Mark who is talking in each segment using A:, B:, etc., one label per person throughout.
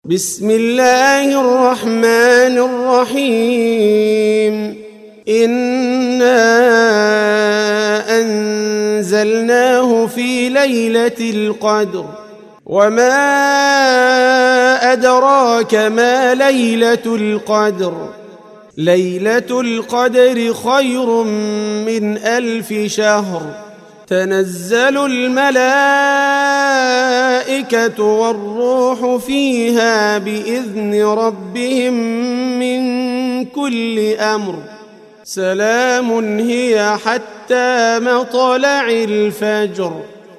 A: بسم الله الرحمن الرحيم انا انزلناه في ليله القدر وما ادراك ما ليله القدر ليله القدر خير من الف شهر تنزل الملائكه والروح فيها باذن ربهم من كل امر سلام هي حتى مطلع الفجر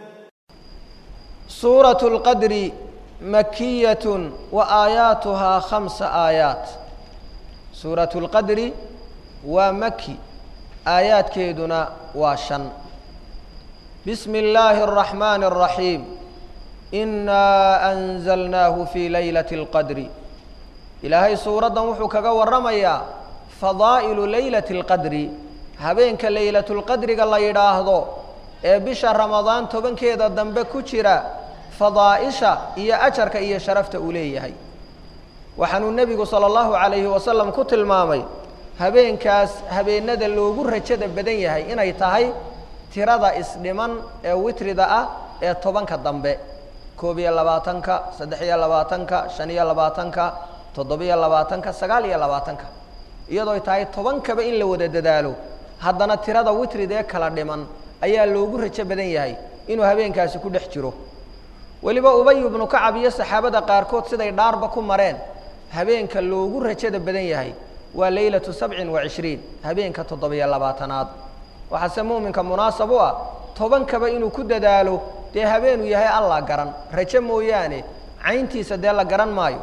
B: سورة القدر مكية وآياتها خمس آيات سورة القدر ومكي آيات كيدنا وشن بسم الله الرحمن الرحيم إنا أنزلناه في ليلة القدر إلهي سورة وحو كغا ورميا فضائل ليلة القدر هبينك ليلة القدر قال يراهدو ee bisha ramadaan tobankeeda dambe ku jira fadaa'isha iyo ajarka iyo sharafta uu leeyahay waxaanuu nebigu sala allahu calayhi wasalam ku tilmaamay habeenkaas habeenada loogu rajada badan yahay inay tahay tirada isdhiman ee witrida ah ee tobanka dambe koob iyo labaatanka saddex iyo labaatanka shan iyo labaatanka toddobiyo labaatanka sagaal iyo labaatanka iyadooy tahay tobankaba in la wada dadaalo haddana tirada witrida ee kala dhiman ayaa loogu rajo badan yahay inuu habeenkaasi ku dhex jiro weliba ubay ibnu kacab iyo saxaabada qaarkood siday dhaarba ku mareen habeenka loogu rajada badan yahay waa leylatu sabcin wa cishriin habeenka toddobiyo labaatanaad waxaase muuminka munaasab u ah tobankaba inuu ku dadaalo dee habeenuu yahay alla garan rajo mooyaane cayntiisa dee la garan maayo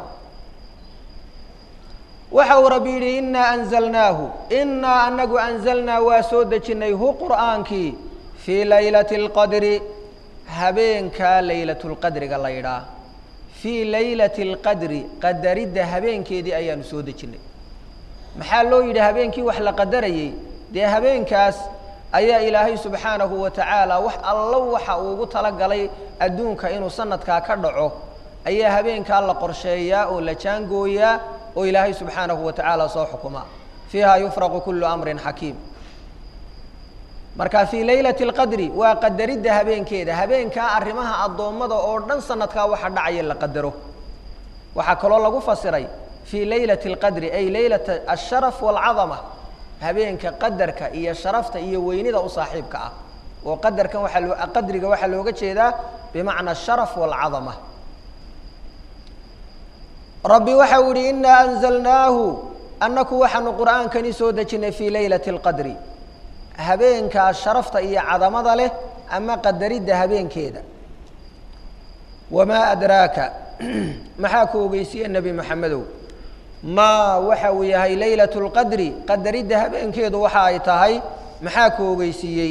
B: waxa uu rabbi yidhi innaa anzalnaahu innaa anagu anzalnaa waa soo dejinnay hu qur'aankii fii laylati اlqadri habeenkaa laylatulqadriga la yidhaah fii laylati اlqadri qadaridda habeenkeedii ayaanu soo dejinnay maxaa loo yidhi habeenkii wax la qadarayey dee habeenkaas ayaa ilaahay subxaanahu wa tacaala wax allo waxa uu ugu talagalay adduunka inuu sanadkaa ka dhaco ayaa habeenkaa la qorsheeyaa oo la jaangooyaa oo ilaahay subxaanahu wa tacaala soo xukuma fiiha yufraqu kullu amrin xakiim marka fii laylati اlqadri waa qadaridda habeenkeeda habeenkaa arrimaha addoommada oo dhan sanadkaa waxa dhacaya la qadaro waxaa kaloo lagu fasiray fii laylati اlqadri ay laylata asharaf wاlcadama habeenka qadarka iyo sharafta iyo weynida u saaxiibka ah oo qadarkan waaa loo qadriga waxaa looga jeedaa bimacna asharaf wاlcadama rabbi waxa uu yihi inaa anzalnaahu annaku waxaanu qur'aankani soo dejinnay fii laylati اlqadri habeenkaa sharafta iyo cadamada leh ama qadaridda habeenkeeda wamaa adraaka maxaa ku ogeysiye nebi moxamedow maa waxa uu yahay laylatu اlqadri qadaridda habeenkeedu waxa ay tahay maxaa ku ogeysiiyey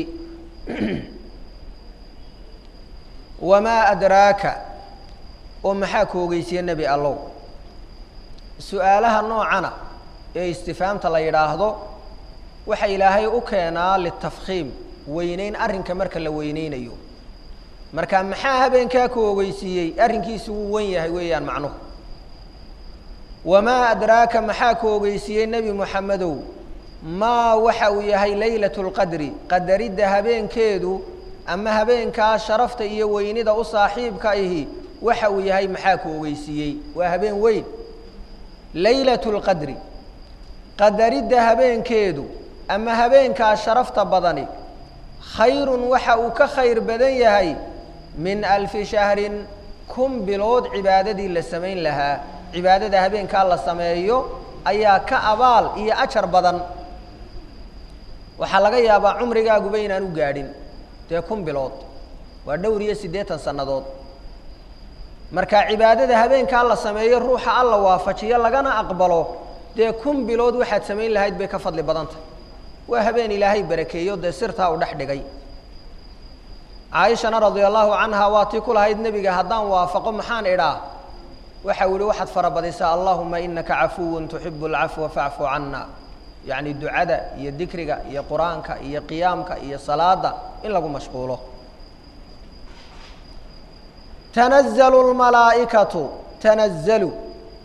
B: wamaa adraaka oo maxaa ku ogeysiye nebi allow su-aalaha noocana ee istifaamta la yidhaahdo waxa ilaahay u keenaa litafkhiim weyneyn arrinka marka la weyneynayo marka maxaa habeenkaa ku ogeysiiyey arrinkiisi wuu wen yahay weeyaan macnuhu wamaa adraaka maxaa ku ogeysiiyey nebi moxamedow maa waxa uu yahay laylatu اlqadri qadaridda habeenkeedu ama habeenkaa sharafta iyo weynida u saaxiibka ahi waxa uu yahay maxaa ku ogeysiiyey waa habeen weyn laylatu اlqadri qadaridda habeenkeedu ama habeenkaa sharafta badani khayrun waxa uu ka khayr badan yahay min alfi shahrin kun bilood cibaadadii la samayn lahaa cibaadada habeenkaa la sameeyo ayaa ka abaal iyo ajar badan waxaa laga yaabaa cumrigaaguba inaan u gaadhin dee kun bilood waa dhowr iyo siddeetan sannadood marka cibaadada habeenkaa la sameeyo ruuxa alla waafajiyo lagana aqbalo dee kun bilood waxaad samayn lahayd bay ka fadli badantah waa habeen ilaahay barakeeyo dee sirtaa u dhex dhigay caaishana radia allahu canha waa tii ku lahayd nebiga haddaan waafaqo maxaan idhaa waxa u yihi waxaad farabadisaa allahuma inaka cafuwun tuxibu alcafwa facfu cana yacni ducada iyo dikriga iyo qur-aanka iyo qiyaamka iyo salaada in lagu mashquulo tanazalu lmalaa'ikatu tanazalu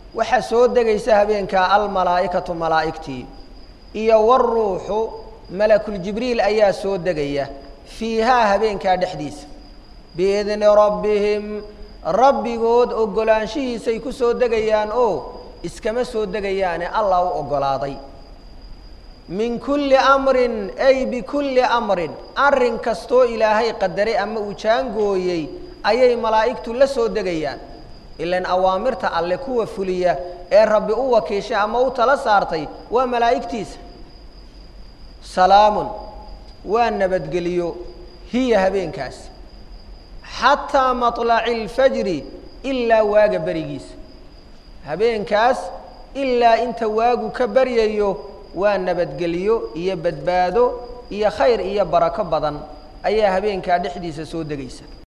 B: waxaa soo degaysa habeenkaa almalaa'ikatu malaa'igtii iyo waruuxu malakuljibriil ayaa soo degaya fiihaa habeenkaa dhexdiisa biidni rabbihim rabbigood oggolaanshihiisay ku soo degayaan oo iskama soo degayaane allah u oggolaaday min kulli amrin ay bikulli amrin arrin kastoo ilaahay qadaray ama uu jaangooyey ayay malaa'igtu la soo degayaan ilan awaamirta alle kuwa fuliya ee rabbi u wakiishay ama u tala saartay waa malaa'igtiisa salaamun waa nabadgeliyo hiya habeenkaas xataa maطlaci اlfajri ilaa waaga berigiisa habeenkaas ilaa inta waagu ka baryayo waa nabadgeliyo iyo badbaado iyo khayr iyo barako badan ayaa habeenkaa dhexdiisa soo degaysa